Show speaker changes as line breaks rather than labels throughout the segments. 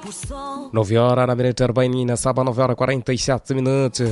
9 horas na minuto 47, 9 horas 47 minutos.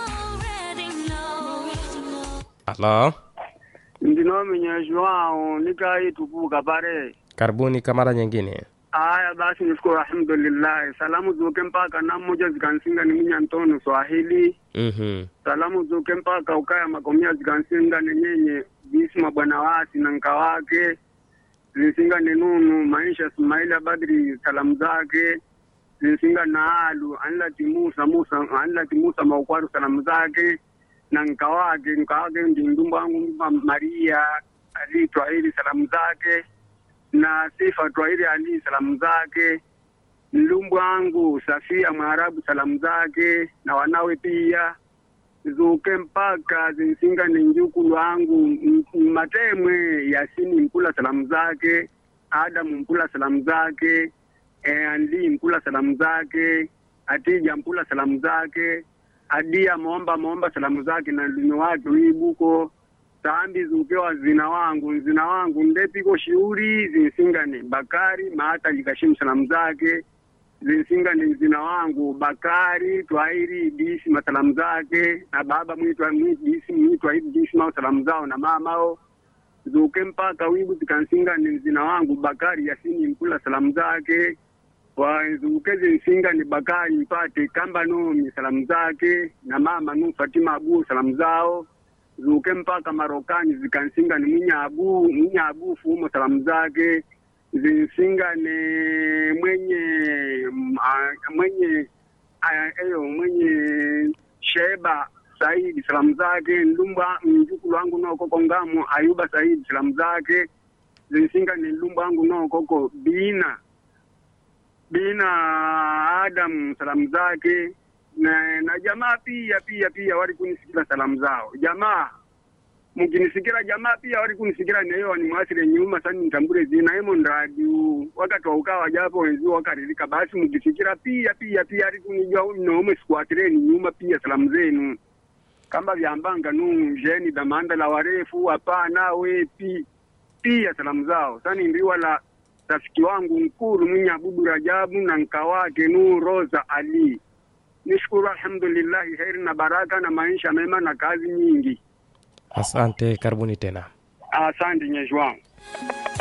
Alô?
ndinomenya Joao nikaitukuka pale.
Karibuni kwa mara nyingine.
Haya basi, nishukuru alhamdulillah. Salamu zuke mpaka na mmoja zikansinga ni minya ntono Swahili.
Mhm.
Salamu zuke mpaka ukaya makomia zikansinga ni nyenye jisma bwana wasi na nka wake zinsinga ni nunu maisha Ismaila Badri salamu zake zinsinga na alu anlati Musa Musa anlati Musa maukwaru salamu zake na nka wake nka wake ndi ndumba wangu Maria Ali Twahili salamu zake na Sifa Twahili Ali salamu zake mlumbu wangu Safia Mwarabu salamu zake na wanawe pia zuke mpaka zinsinga ni njukulu wangu M- M- matemwe Yasini Mpula salamu zake Adamu Mpula salamu zake e, Andi Mpula salamu zake Atija Mpula salamu zake Adia Momba Momba salamu zake na ndumi wake wibuko Sambi zukewa zina wangu zina wangu ndepiko shiuri zinsingani Bakari Maata Likashimu salamu zake zinsinga ni mzina wangu Bakari Twairi Disi masalamu zake na baba mwitwa Disi mwitwa hivi Disi mao salamu zao na mamao zuke mpaka wibu zikansinga ni mzina wangu Bakari Yasini Mpula salamu zake wazuke zinsinga ni Bakari mpate kamba nomi salamu zake na mama nu Fatima Abu salamu zao zuke mpaka Marokani zikansinga ni Munyabu Munyabu fumo salamu zake zinsinga ni mwenye mm, ah, mwenye ah, eyo mwenye Sheba Saidi salamu zake ndumba mjukulu wangu nokoko ngamo Ayuba Saidi salamu zake zinsinga ni ndumba wangu nokoko Bina Bina Adam salamu zake na, na jamaa pia pia pia wali kunisikira salamu zao jamaa mukinisikira jamaa pia wali kunisikira neyo ni mwasire nyuma sani nitambure zina emo ndradiu wakati wa ukawa japo wenzi wakaririka basi mukisikira pia pia pia ali kunijua nomwe sikuatireni nyuma pia salamu zenu kamba vyambanga nu jeni damanda la warefu hapana wepi pia salamu zao sani ndiwa la rafiki wangu mkuru mwenye abudu Rajabu na nka wake nu Rosa Ali nishukuru alhamdulillahi heri na baraka na maisha mema na kazi nyingi
Asante, karibuni tena.
asante nyeshi wangu